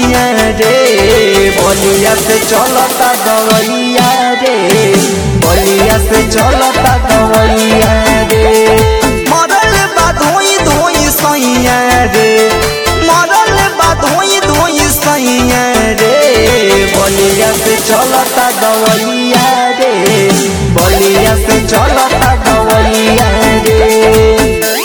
सैया रे बलिया से चलता दवैया रे बलिया से चलता दवैया रे मरल बा धोई धोई सैया रे मरल बा धोई धोई सैया रे बलिया से चलता दवैया रे बलिया से चलता दवैया रे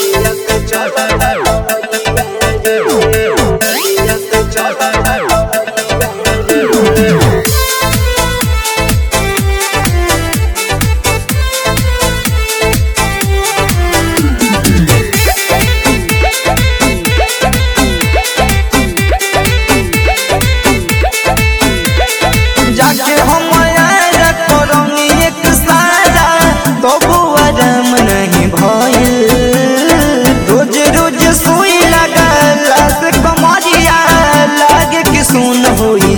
जाके हम आया करंगी एक सारा तो आराम नहीं भइल रोज रोज सुई लगला से कमरिया लागे कि सुन होई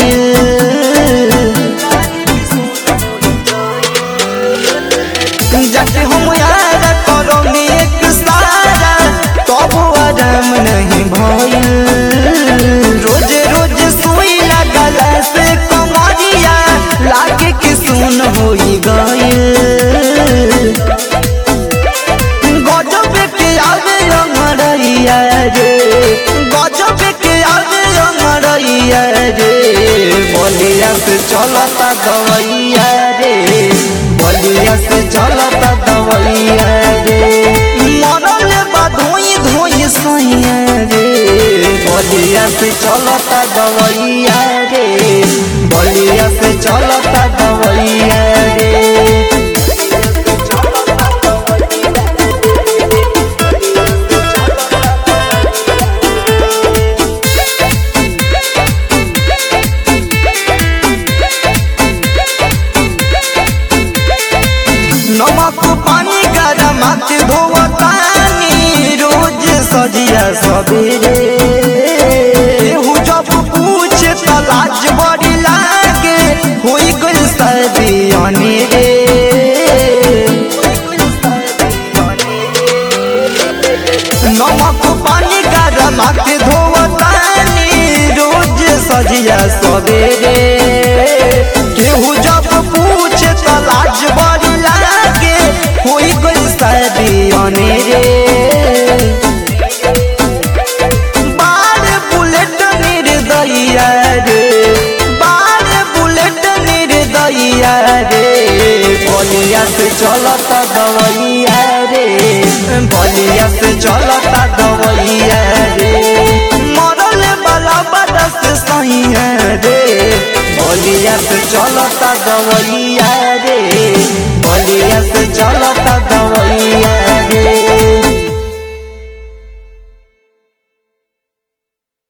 गइल जाके हम आया करंगी एक सारा तो आराम नहीं भइल रोज रोज सुई लगला से कमरिया लागे कि सुन होई गइल गजब के आगे अमरैया रे गजब के आगे अमरैया रे बलिया से चलता दवैया रे बलिया से चलता दवैया रे मरल बा धोई धोई सैया रे बलिया से चलता दवैया रे बलिया से चलता दवैया रे नमक पानी गरम हाथ धोवतानी रोज सजिया सबेरे केहू जब पूछे त लाज बड़ी लागे होई गइल सर्दी अनेरे नमक पानी गरम हाथ धोवतानी रोज सजिया सबेरे केहू जब पूछे त लाज बड़ी लागे होई गइल सर्दी अनेरे बार बुलेट निर्दया रे बार बुलेट निर्दया रे बलिया से चलता दवैया रे बलिया से चलता दवैया रे मरल वाला बरस सैया रे बलिया से चलता दवैया रे